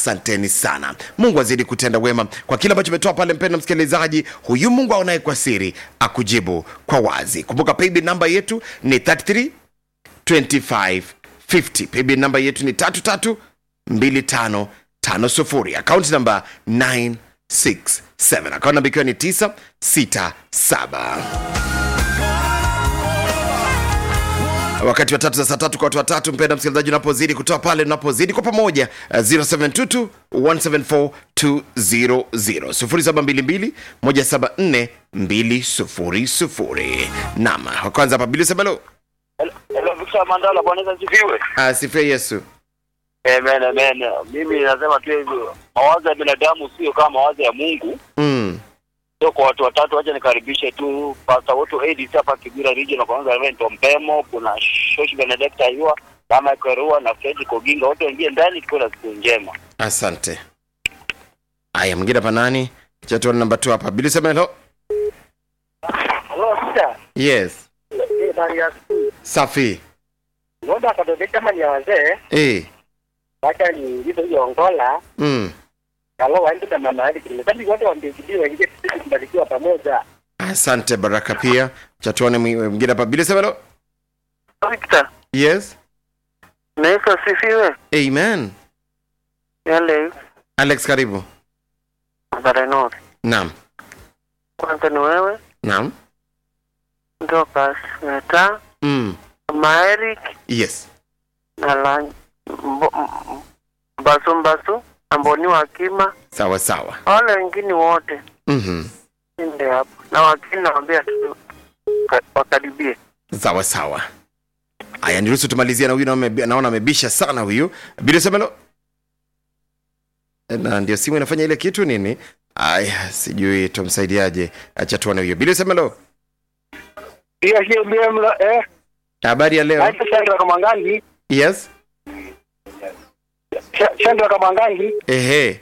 asanteni sana mungu azidi kutenda wema kwa kile ambacho umetoa pale mpendo msikilizaji huyu mungu aonaye kwa siri akujibu kwa wazi kumbuka paybill namba yetu ni 33 2550 paybill namba yetu ni 332550 akaunti namba 967 akaunti namba ikiwa ni 967 wakati wa tatu za saa tatu kwa watu watatu mpenda msikilizaji unapozidi kutoa pale unapozidi kwa pamoja uh, 0722 174 200 0722 174 200 nam wa kwanza hapa bili sebelo Hello, Victor Mandala, Bwana Yesu asifiwe. asifie yesu Amen, amen. Mimi nasema tu hivyo, mawazo ya binadamu sio kama mawazo ya Mungu. mm. So kwa watu watatu, wacha nikaribishe tu Pastor Woto Edis hapa Kibira Region, kwanza Reverend Mpemo, kuna Shoshi Benedicta Ayua, Mama Kerua na Fred Koginga, wote waingie ndani, tukiwa na siku njema. asante aya mwingine hapa nani chatuani namba tu hapa bili sebelo Hello, sir. yes Eh, bali ya siku. safi Ngoja akadodea kama ni ya wazee, e. wacha niingize hiyo ongola. mm. Kalo waende na mama hadi kile. Sasa wote wambikidiwa waingie sisi kubarikiwa pamoja. asante baraka pia chatuani mwingine hapa bili sebelo Victor, yes na Yesu asifiwe. amen Yale alex karibu Barenor, naam kwanza ni wewe naam Ndokas Meta, mm. Mama Eric yes na la Mbasu Mbasu, Amboni Wakima, sawa sawa wale wengine wote mm-hmm. ndio hapo, na wakini nawaambia tu ka- wakaribie. sawa sawa aya niruhusu tumalizie na huyu naona amebi- naona amebisha sana huyu bilosemelo na ndio simu inafanya ile kitu nini aya sijui tumsaidiaje acha tuone huyo bilosemelo Hiyo hiyo ndio mlo eh. habari ya leo Hapo Sandra Kamangangi, yes Sh- Sandra Kamangangi. ehe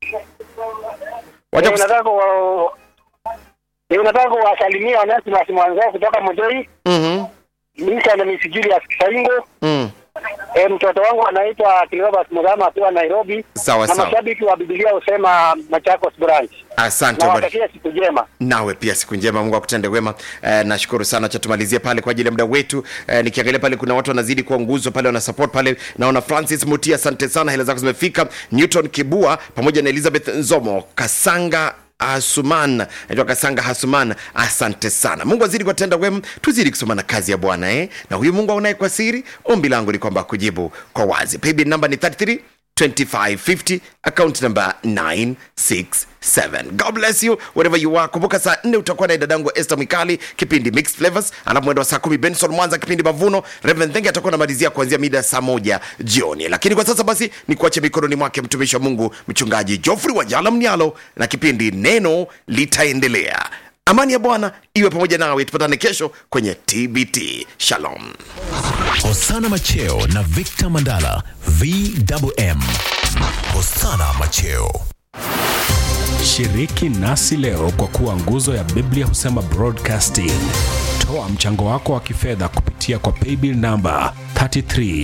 wacha Eh, kus- nataka wa Eh, nataka kuwasalimia Onesimus mwanzao kutoka Mojoi, Mhm, Misa na Miss Julius Kisaingo. mm. Eh, mtoto wangu anaitwa Cleopas Mugama akiwa Nairobi. sawa Na sawa mashabiki wa Biblia husema Machakos branch. asante Na bari- watakia siku njema. nawe pia siku njema mungu akutende wema eh, nashukuru sana cha tumalizie pale kwa ajili ya muda wetu eh, nikiangalia pale kuna watu wanazidi kuwa nguzo pale wana support pale naona francis mutia asante sana hela zako zimefika newton kibua pamoja na elizabeth nzomo kasanga hasuman naitwa kasanga hasuman asante sana mungu azidi kuwatenda wema tuzidi kusomana kazi ya bwana eh? na huyu mungu aunaye kwa siri ombi langu ni kwamba kujibu kwa wazi paybill namba ni 33 2550 account number 967 god bless you wherever you are kumbuka saa 4 utakuwa na dadangu Esther Mikali kipindi mixed flavors alafu mwendo wa saa 10 Benson Mwanza kipindi mavuno Reverend Thenge atakuwa anamalizia kuanzia mida ya saa moja jioni lakini kwa sasa basi ni kuache mikononi mwake mtumishi wa Mungu mchungaji Geoffrey Wajala Mnyalo na kipindi neno litaendelea amani ya Bwana iwe pamoja nawe tupatane kesho kwenye TBT shalom Hosana Macheo na Victor Mandala VMM. Hosana Macheo. Shiriki nasi leo kwa kuwa nguzo ya Biblia husema broadcasting. Toa mchango wako wa kifedha kupitia kwa paybill namba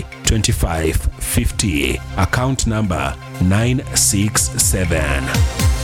332550 account namba 967